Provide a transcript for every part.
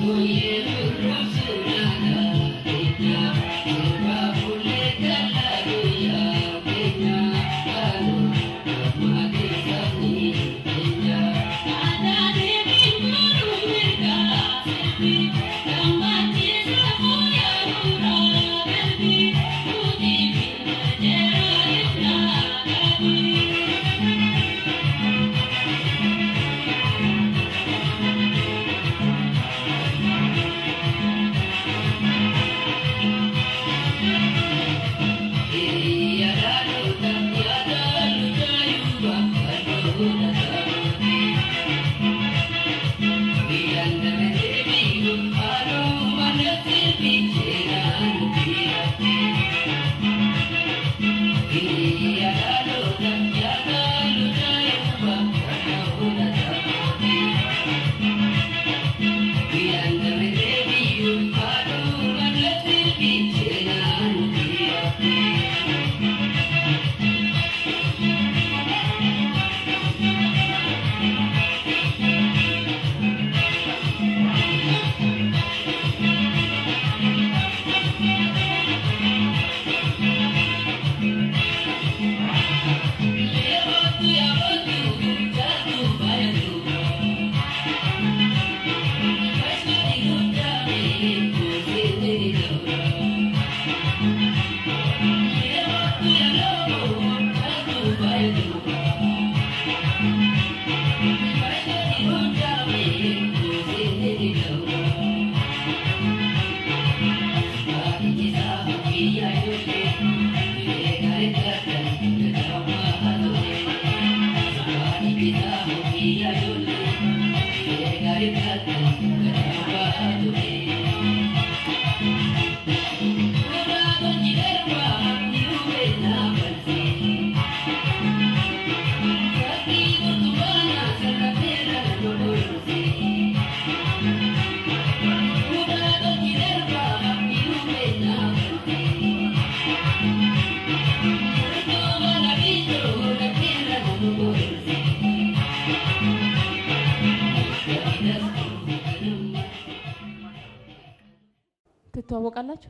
ትተዋወቃላችሁ?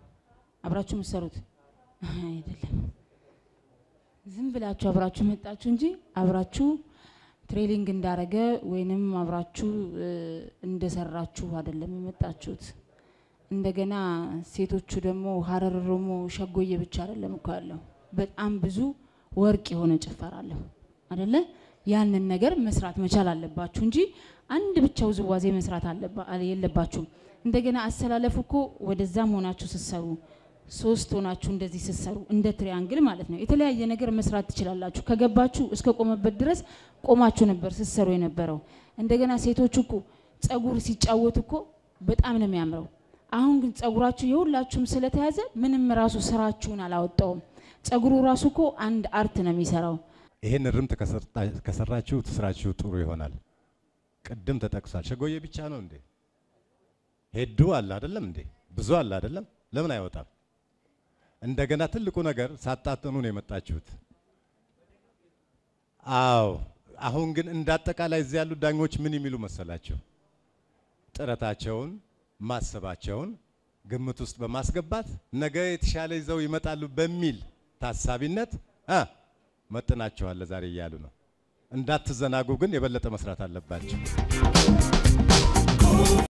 አብራችሁ የምትሰሩት አይደለም። ዝም ብላችሁ አብራችሁ መጣችሁ እንጂ አብራችሁ ትሬኒንግ እንዳረገ ወይንም አብራችሁ እ፣ እንደሰራችሁ አይደለም የመጣችሁት። እንደገና ሴቶቹ ደግሞ ሀረር ኦሮሞ ሸጎዬ ብቻ አይደለም እኮ ያለው በጣም ብዙ ወርቅ የሆነ ጭፈራ አለው አይደለ? ያንን ነገር መስራት መቻል አለባችሁ እንጂ አንድ ብቻ ውዝዋዜ መስራት አለባ- የለባችሁም። እንደገና አሰላለፉ እኮ ወደዛም ሆናችሁ ስትሰሩ ሶስት ሆናችሁ እንደዚህ ስትሰሩ እንደ ትሪያንግል ማለት ነው። የተለያየ ነገር መስራት ትችላላችሁ። ከገባችሁ እስከ ቆመበት ድረስ ቆማችሁ ነበር ስትሰሩ የነበረው። እንደገና ሴቶቹ እኮ ጸጉር ሲጫወቱ እኮ በጣም ነው የሚያምረው። አሁን ግን ጸጉራችሁ የሁላችሁም ስለተያዘ ምንም ራሱ ስራችሁን አላወጣውም። ጸጉሩ ራሱ እኮ አንድ አርት ነው የሚሰራው። ይሄን እርምት ከሰርጣ- ከሰራችሁ ስራችሁ ጥሩ ይሆናል። ቅድም ተጠቅሷል። ሸጎዬ ብቻ ነው እንዴ? ሄዱ አለ አይደለም እንዴ? ብዙ አለ አይደለም? ለምን አይወጣም? እንደገና ትልቁ ነገር ሳጣጥኑ ነው የመጣችሁት። አዎ። አሁን ግን እንዳጠቃላይ እዚህ ያሉት ዳኞች ምን የሚሉ መሰላቸው? ጥረታቸውን ማሰባቸውን ግምት ውስጥ በማስገባት ነገ የተሻለ ይዘው ይመጣሉ በሚል ታሳቢነት አ መጥናቸዋል ዛሬ እያሉ ነው። እንዳትዘናጉ ግን የበለጠ መስራት አለባቸው።